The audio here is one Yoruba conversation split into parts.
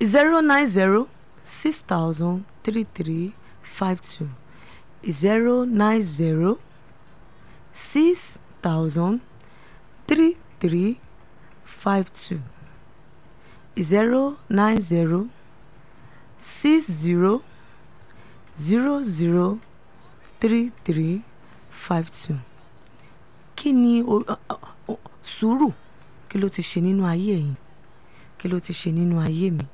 zero nine zero six thousand three three five two zero nine zero six thousand three three five two zero nine zero six zero zero zero three three five two kí ni o- o- o- sùúrù kí ló ti ṣe nínú ayé yìí kí ló ti ṣe nínú ayé mi.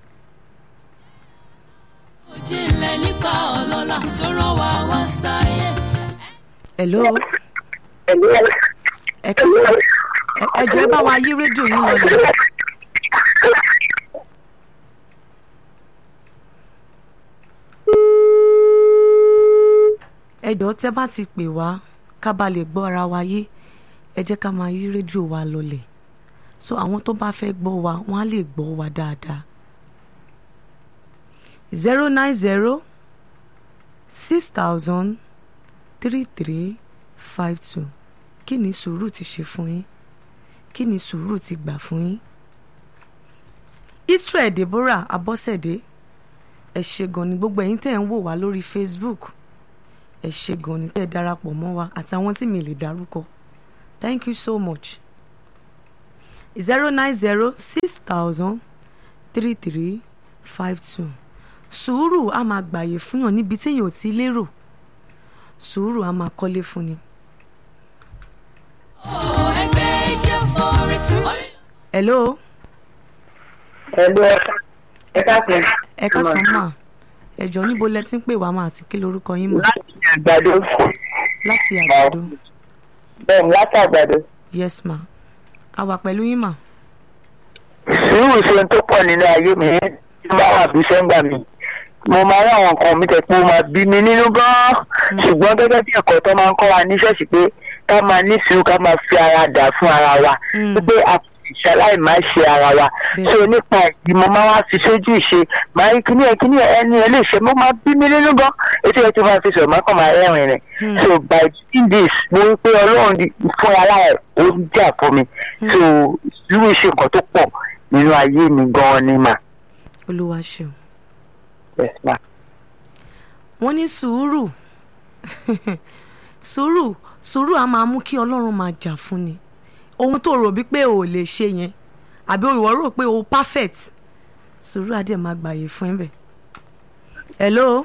Ojìnlẹ̀ nípa ọlọ́lá tó rán wa wá sáyé. hello ẹ kí sọ ẹ- ẹ jọ̀ọ́ ẹ bá wa yí rédíò yín lọlẹ̀. ẹ jọ̀ọ́ tẹ́ bá ti pè wá ká bá lè gbọ́ ara wa yé ẹ jẹ́ ká máa yí rédíò wa lọlẹ̀ so àwọn tó bá fẹ́ gbọ́ wa wọ́n á lè gbọ́ wa dáadáa. zero nine zero six thousand three three five two kí ni sùúrù ti ṣe fún yín kí ni sùúrù ti gbà fún yín. Israel Deborah Abọ́sẹ̀dé ẹ ṣé gan ni gbogbo ẹ̀yin tẹ́ ń wò wá lórí Facebook ẹ ṣé gan ni tẹ́ ẹ darapọ̀ mọ́ wa àtàwọn tí mi lè dárúkọ thank you so much zero nine zero six thousand three three five two sùúrù a máa gbàyè fúnyàn níbi tí èèyàn ò ti lérò sùúrù a máa kọ́lé fún ni. Ó ẹgbẹ́ jẹ́ forí. Orí- hello Ẹ̀lú ẹ káàsán. ẹ káàsán mà ẹjọ níbo lẹ ti ń pè wá mà àti kí lorúkọ yín mà Láti àgbàdo. láti àgbàdo Bẹ́ẹ̀ni láti àgbàdo. yes ma a wà pẹ̀lú yín mà Sùúrù ṣe ohun tó pọ̀ nínú ayé mi. Tí bá wà bí sẹ́ńgbà mi. Mo máa rí àwọn nǹkan mi tẹ̀ pé ó máa bí mi nínú gan-an. Ṣùgbọ́n gẹ́gẹ́ bí ẹ̀kọ́ tó máa ń kọ́ wa ní ṣọ́ọ̀ṣì pé ká máa ní sùúrù ká máa fi ara dà fún ara wa. Mm. Wípé a kò sì ṣaláì máa ṣe ara wa. Bẹ́ẹ̀. So nípa ìdí mo máa wá fi sójú ìṣe. Màá rí kíní ẹ̀ kíní ẹ̀ ẹni ẹ̀ lè ṣe mo máa bí mi nínú gan. Etí ẹ̀ tí máa fi sọ̀rọ̀ máa kàn máa rẹ́rìn rẹ̀. Hmm. So by doing this mo rí pé Ọlọ́run di- fún ara ẹ̀ ó ń jà fún mi. So sùúrù ṣe nǹkan tó pọ̀ nínú ayé mi gan-an ni mà. olúwa ṣeun Yes, ma. wọ́n ní sùúrù sùúrù sùúrù a máa mú kí ọlọ́run máa jà fún ni ohun tó rò bí pé o ò lè ṣe yẹn àbí ìwọ rò pé o perfect sùúrù á dẹ̀ máa gbàyè fún ẹ bẹ̀. hello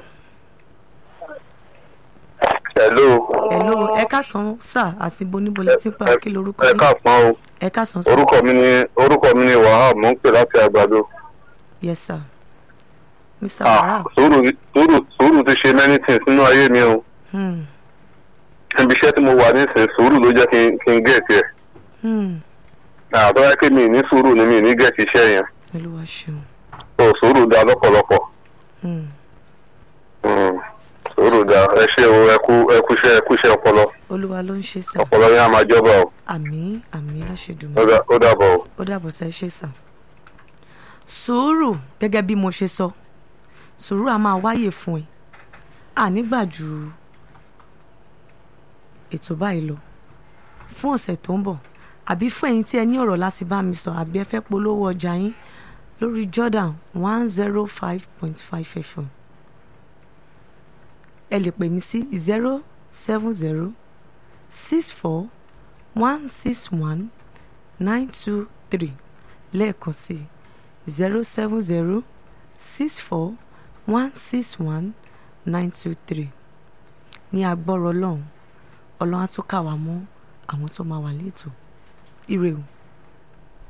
hello hello ẹ káàsán sà àti boníbolẹ tí ń pa kí lorúkọ ẹ yín káàpọn o ẹ káàsán sà orúkọ mi ni orúkọ mi ni wahab mo ń pè láti àgbàdo yes sir mr ah wahab sùúrù sùúrù sùúrù ti ṣe many things nínú ayé mi o hmm. ibi iṣẹ́ tí mo wà nísìnyí sùúrù ló jẹ́ kí n kí n gẹ̀ẹ́tì ẹ̀ Hmm. àtọ́wá pé mi ní sùúrù ni mi ní gẹ̀ẹ́tì iṣẹ́ yẹn olúwa ṣeun so sùúrù da lọ́pọ̀lọpọ̀ hmm. Mm, sùúrù da ẹ ṣe o ẹ kú ẹ kú iṣẹ́ ẹ kú iṣẹ́ ọpọlọ olúwa ló ń ṣe sà ọpọlọ yẹn á máa jọba o àmì àmì ó láṣẹdùnmọ dà- ó dàbọ̀ o. ó dàbọ̀ sá ṣe sà sùúrù gẹ́gẹ́ bí mo ṣe sọ sùúrù a máa wáyè fún ẹ ànígbà ju ètò báyìí lọ fún ọ̀sẹ̀ tó ń bọ̀ àbí fún ẹ̀yin tí ẹ ní ọ̀rọ̀ láti bá mi sọ àbí ẹ fẹ́ polówó ọjà yín lórí Jordan one zero five point five fm ẹ lè pè mí sí zero seven zero six four one six one nine two three lẹ́ẹ̀kan sí zero seven zero six four one six one nine two three ní agbọ́rọ̀ ọlọ́run ọlọ́run á tún kà wá mọ́ àwọn tó máa wà létò ire o.